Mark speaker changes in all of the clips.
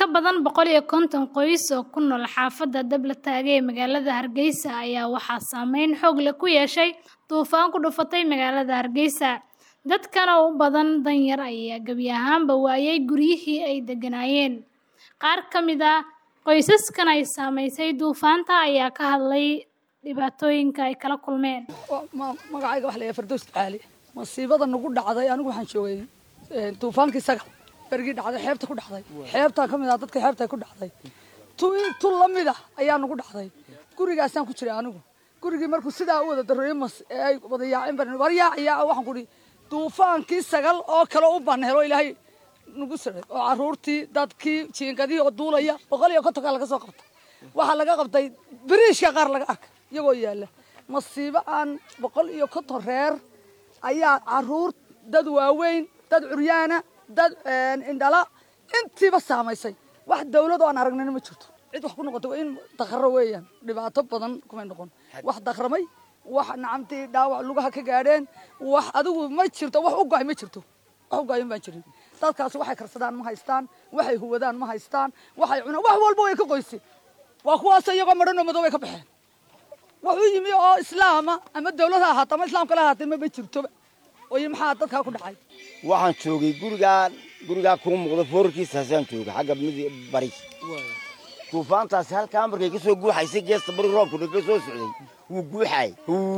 Speaker 1: badan boqol iyo konton qoys oo ku nool xaafadda Dablataage ee magaalada Hargeysa ayaa waxaa saameyn xoog leh ku yeeshay duufaan ku dhufatay magaalada Hargeysa. Dadkan oo u badan danyar ayaa gebi ahaanba waayay guryihii ay degganaayeen. Qaar ka mid ah qoysaskan ay saameysay duufaanta ayaa ka hadlay dhibaatooyinka ay kala kulmeen.
Speaker 2: magacayga waxa la yidhaha Fardows Caali masiibada nagu dhacday anigu waxaan joogay duufaankii sagal bergii dhacday xeebta ku dhacday xeebtaa ka mid ah dadka xeebta ku dhacday tu tu la mid ah ayaa nagu dhacday gurigaasaan ku jiray anigu gurigii markuu sidaa u wada dareeyay mas ee ay wada yaaceen baan war yaac yaac waxaan ku dhihi duufaankii sagal oo kale u ban helo ilaahay nagu siray oo caruurtii dadkii jiingadihii oo duulaya boqol iyo kontonkaa laga soo qabtay waxaa laga qabtay biriishka qaar laga arkay iyagoo yaalla masiibo aan boqol iyo konton reer ayaa caruur dad waaweyn dad curyaana dad indhala intiiba saamaysay wax dawlad oo aan aragnina ma jirto cid wax ku noqotay waa in dakhro weeyaan dhibaato badan kumay noqon wax dakhramay wax nacamtii dhaawac lugaha ka gaadheen wax adigu ma jirto wax u go'ay ma jirto wax u go'ayan baan jirin dadkaasi waxay karsadaan ma haystaan waxay huwadaan ma haystaan waxay cunaan wax walba way ka qoysay waa kuwaas iyagoo madhan oo madow ay ka baxeen wuxuu yimi oo islaama ama dawlad ha ahaata ama islaamka la ahaatay maba jirtoba oo maxaa dadkaa ku dhacay
Speaker 3: waxaan joogay gurigaa gurigaa kuu muuqda foorarkiisaasaan joogay xagga mid bari duufaantaasi halkaa markay ka soo guuxaysay geesta bari roobkuna ka soo socday wuu guuxaay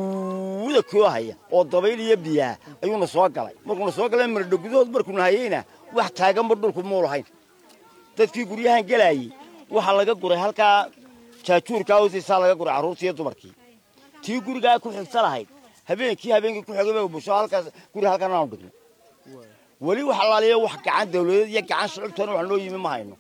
Speaker 3: huuda koo haya oo dabayl iyo biyaa ayuuna soo galay markuuna soo galay maradho gudahood markuuna hayeyna wax taaganba dhulku muu lahayn dadkii guryahan gelaayey waxaa laga guray halkaa jaajuurkaa hoostiisaa laga guray carruurtii iyo dumarkii tii gurigaa ku xigta lahayd habeenkii habeenkii ku xigay busho halkaas guri halkan aanu dhigno weli wax alaaliya wax gacan dawladeed iyo gacan shucubtana wax noo yimi ma hayno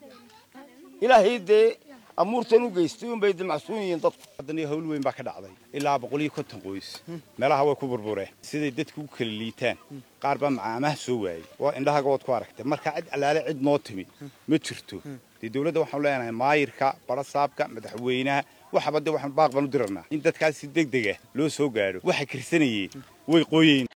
Speaker 3: ilaahay dee amuurtan u geystay unbay dimacsuun yihiin dadku
Speaker 4: haddana hawl weyn baa ka dhacday ilaa boqol iyo konton qoys meelaha way ku burbureen siday dadku u kala liitaan qaar baa macaamaha soo waayey waa indhahaga waad ku aragtay marka cid allaale cid noo timi ma jirto dee dawladda waxaanu leenahay maayirka barasaabka madaxweynaha waxaba dee waxaan baaq baan u dirarnaa in dadkaas si deg dega loo soo gaadho waxay karsanayeen way qooyeen